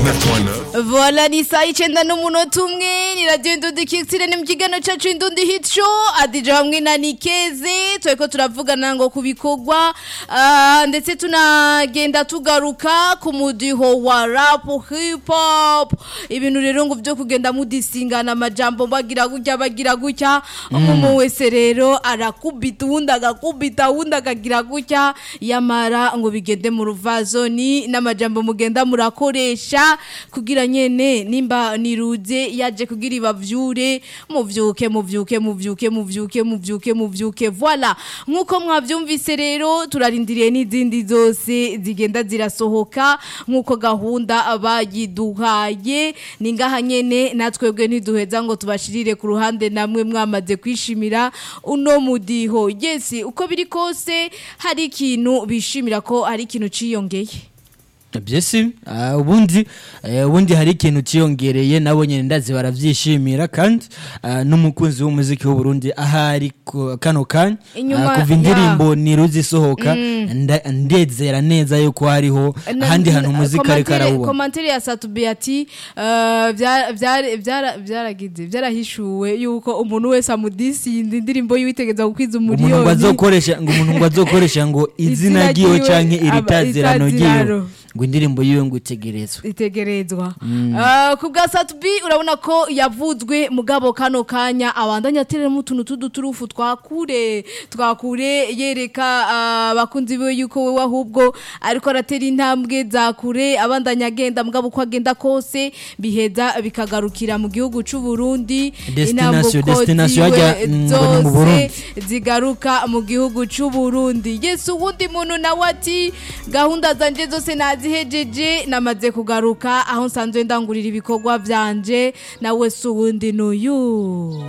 89.9 Voila ni saa icyenda n'umunota umwe ni radiyo indundi kikisire ni mu kiganiro cyacu indundi hico adija hamwe na nikeze turi ko turavugana ngo ku bikorwa ah, ndetse tunagenda tugaruka ku mudiho wa rapu hip hop ibintu rero ngo byo kugenda mudisingana amajambo bagira gutya bagira gutya umuntu wese rero arakubita uwundi agakubita uwundi akagira gutya yamara ngo bigende mu ruvazoni n'amajambo mugenda murakoresha kugira nyene nimba niruze yaje kugira ibavyure muvyuke muvyuke muvyuke muvyuke muvyuke muvyuke voilà nkuko mwavyumvise rero turarindiriye n'izindi zose zigenda zirasohoka nkuko gahunda bayiduhaye ni ngaha nyene natwebwe ntiduheza ngo tubashirire ku ruhande namwe mwamaze kwishimira uno mudiho yes uko biri kose hari ikintu bishimira ko hari ikintu ciyongeye byesi ah, ubundi eh, ubundi hari ikintu ciyongereye nabo nyene ndazi baravyishimira kandi ah, n'umukunzi w'umuziki w'u Burundi ahari ku- kano kanya Inyuma- ah, kuva indirimbo niruzi isohoka nda- ndezera neza yuko hariho Na- ahandi hantu na- umuziki ariko komantere- arawubona komantere ya satubi ati eh, bya- byara- byara- byaragize byarahishuwe yuko umuntu wese amudisinda indirimbo yiwitegeza gukwiza umuntu ngo umuriyoni azokoresha ngo umuntu ngo azokoresha ngo izina Izina ryiwe ryiwe, canke iri aba- tazirano ryiwe itazirano. ngo indirimbo yiwe ngo itegerezwe itegerezwa Eh, ku bwa satubi urabona ko yavuzwe mugabo kano kanya abandanya atereramo utuntu tuduturufu twakure twakure yereka ah, abakunzi biwe yuko wewe ahubwo ariko aratera intambwe za kure abandanya agenda mugabo uko agenda kose biheza bikagarukira mu gihugu c'u Burundi Destination- intambuko destination ziwe hajya, mm, ngo ni mu zose Burundi. zigaruka mu gihugu c'u Burundi yesu uwundi muntu nawe ati gahunda zanje zose nazihejeje namaze kugaruka aho nsanzwe ndangurira ibikorwa vyanje nawe si uwundi n'uyu